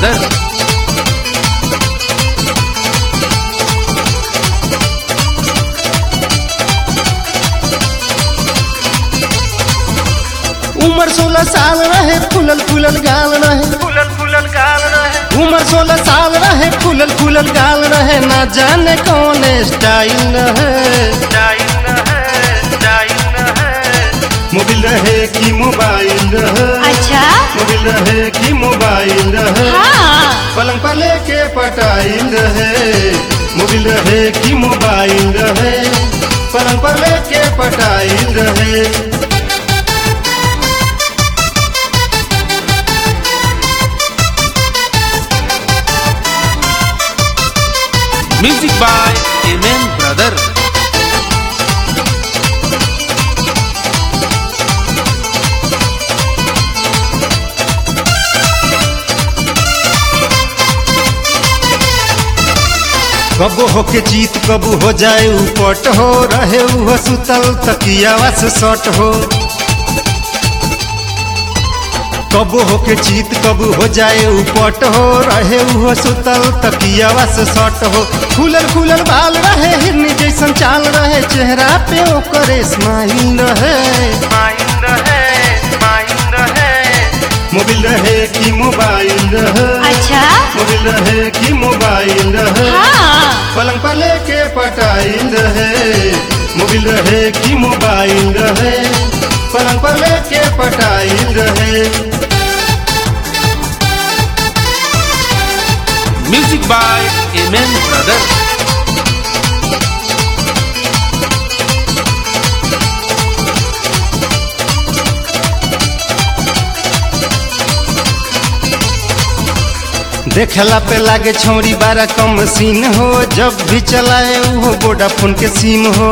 brother. उम्र सोलह साल रहे फूलल फूलल गाल रहे फूलल फूलल गाल रहे उम्र सोलह साल रहे फूलल फूलल गाल रहे ना जाने कौन स्टाइल रहे डाइन है डाइन है मोबिल रहे कि मोबाइल रहे अच्छा मोबिल रहे कि मोबाइल रहे हाँ पलंग पर लेके पटाइल रहे मोबिल रहे कि मोबाइल रहे पलंग पर लेके पटाइल रहे Music by Amen brother. कबो होके जीत कबू हो जाए उपट हो रहे उह सुतल तकियावा से सट हो कबो होके जीत कबू हो जाए उपट हो रहे उह सुतल तकियावा से सट हो खुलल खुलल बाल रहे हिरनी जैसन चाल रहे चेहरा पे ओकर स्माइल रहे माइंड है माइंड है मोबिल रहे कि मोबाइल रहे अच्छा मोबिल रहे कि मोबाइल रहे हाँ पलंग पर लेके पटाइल रहे मोबिल रहे कि मोबाइल रहे पलंग पर लेके पटाइल रहे Music by Amen brother. देखला पे लागे छौरी बारा कम सीन हो जब भी चलाए वो वोडाफोन के सिम हो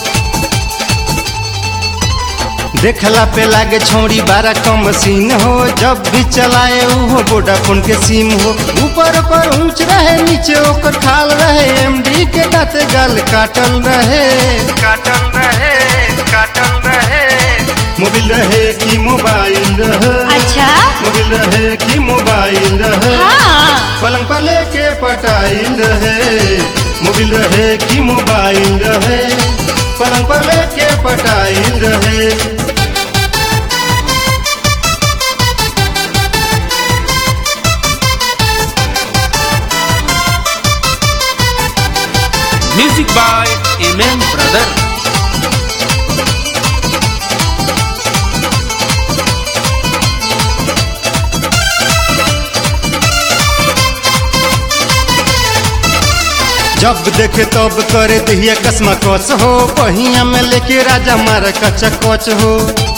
देखला पे लागे छौरी बारा कम सीन हो जब भी चलाए वो वोडाफोन के सिम हो ऊपर पर ऊंच रहे नीचे ओकर खाल रहे एमडी के दांत गाल काटल रहे काटल रहे काटल रहे मोबिल रहे कि मोबाइल रहे अच्छा मोबिल रहे कि मोबाइल रहे हाँ पलंग पर लेके पटाइल रहे मोबिल रहे कि मोबाइल रहे पलंग पर लेके पटाइल रहे Music by Amen brother. जब देखे तब करे दहिया कसमा कस हो बहिया में लेके राजा मार कचा कच हो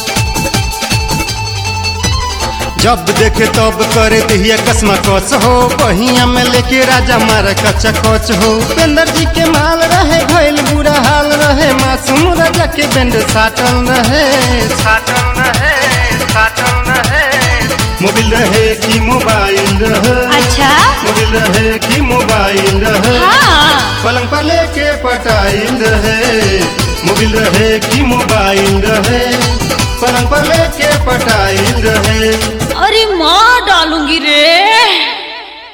जब देखे तब करे दहिया कसमा कस हो बहिया में लेके राजा मार कचा कच हो उपेंद्र जी के माल रहे घायल बुरा हाल रहे मासूम राजा के बेंड साटल रहे काटल रहे काटल रहे मोबिल रहे कि मोबाइल रहे अच्छा मोबिल रहे कि मोबाइल रहे हाँ पलंग पर लेके पटाइल रहे मोबिल रहे कि मोबाइल रहे पलंग पर लेके पटाइल रहे अरे माँ डालूंगी रे